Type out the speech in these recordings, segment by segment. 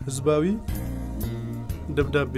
ህዝባዊ ደብዳቤ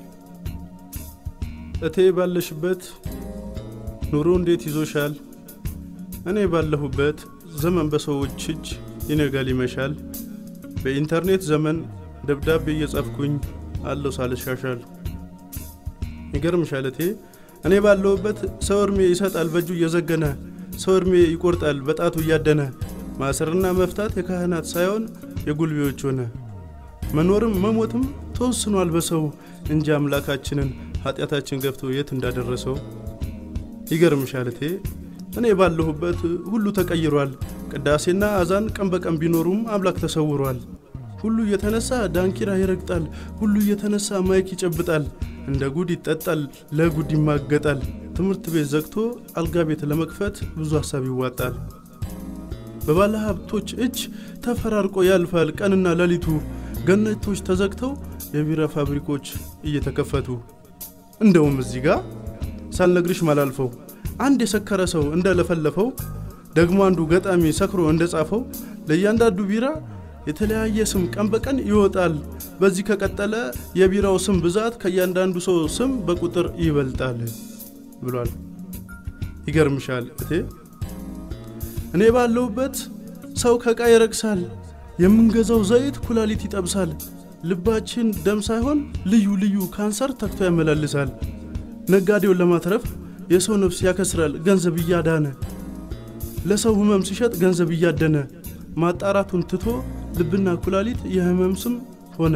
እቴ ባለሽበት ኑሮ እንዴት ይዞሻል? እኔ ባለሁበት ዘመን በሰዎች እጅ ይነጋል ይመሻል። በኢንተርኔት ዘመን ደብዳቤ እየጻፍኩኝ አለው ሳልሻሻል። ይገርምሻል እቴ እኔ ባለሁበት ሰው እድሜ ይሰጣል በእጁ እየዘገነ ሰው እድሜ ይቆርጣል በጣቱ እያደነ ማሰርና መፍታት የካህናት ሳይሆን የጉልቤዎች ሆነ። መኖርም መሞትም ተወስኗል በሰው እንጂ አምላካችንን ኃጢአታችን ገብቶ የት እንዳደረሰው። ይገርምሻል እቴ እኔ ባለሁበት ሁሉ ተቀይሯል። ቅዳሴና አዛን ቀን በቀን ቢኖሩም አምላክ ተሰውሯል። ሁሉ እየተነሳ ዳንኪራ ይረግጣል። ሁሉ እየተነሳ ማይክ ይጨብጣል። እንደ ጉድ ይጠጣል፣ ለጉድ ይማገጣል። ትምህርት ቤት ዘግቶ አልጋ ቤት ለመክፈት ብዙ ሀሳብ ይዋጣል። በባለ ሀብቶች እጅ ተፈራርቆ ያልፋል ቀንና ሌሊቱ። ገነቶች ተዘግተው የቢራ ፋብሪኮች እየተከፈቱ። እንደውም እዚህ ጋር ሳልነግርሽ ማላልፈው አንድ የሰከረ ሰው እንደለፈለፈው ደግሞ አንዱ ገጣሚ ሰክሮ እንደጻፈው ለእያንዳንዱ ቢራ የተለያየ ስም ቀን በቀን ይወጣል። በዚህ ከቀጠለ የቢራው ስም ብዛት ከእያንዳንዱ ሰው ስም በቁጥር ይበልጣል ብሏል። ይገርምሻል እቴ እኔ ባለሁበት ሰው ከዕቃ ይረግሳል። የምንገዛው ዘይት ኩላሊት ይጠብሳል። ልባችን ደም ሳይሆን ልዩ ልዩ ካንሰር ተክቶ ያመላልሳል። ነጋዴውን ለማትረፍ የሰው ነፍስ ያከስራል ገንዘብ እያዳነ ለሰው ህመም ሲሸጥ ገንዘብ እያደነ ማጣራቱን ትቶ ልብና ኩላሊት የህመም ስም ሆነ።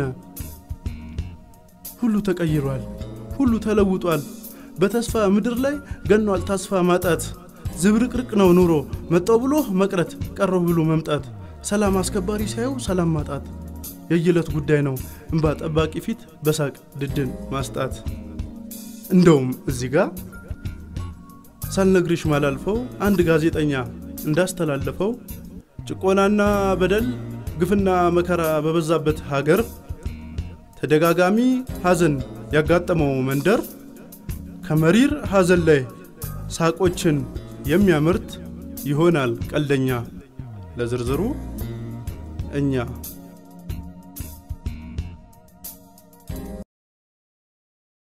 ሁሉ ተቀይሯል፣ ሁሉ ተለውጧል። በተስፋ ምድር ላይ ገኗል ተስፋ ማጣት። ዝብርቅርቅ ነው ኑሮ መጣው ብሎ መቅረት ቀረው ብሎ መምጣት። ሰላም አስከባሪ ሳየው ሰላም ማጣት የየዕለት ጉዳይ ነው እንባ ጠባቂ ፊት በሳቅ ድድን ማስጣት። እንደውም እዚህ ጋር ሳልነግርሽ ማላልፈው አንድ ጋዜጠኛ እንዳስተላለፈው ጭቆናና በደል ግፍና መከራ በበዛበት ሀገር ተደጋጋሚ ሐዘን ያጋጠመው መንደር ከመሪር ሐዘን ላይ ሳቆችን የሚያመርት ይሆናል ቀልደኛ። ለዝርዝሩ እኛ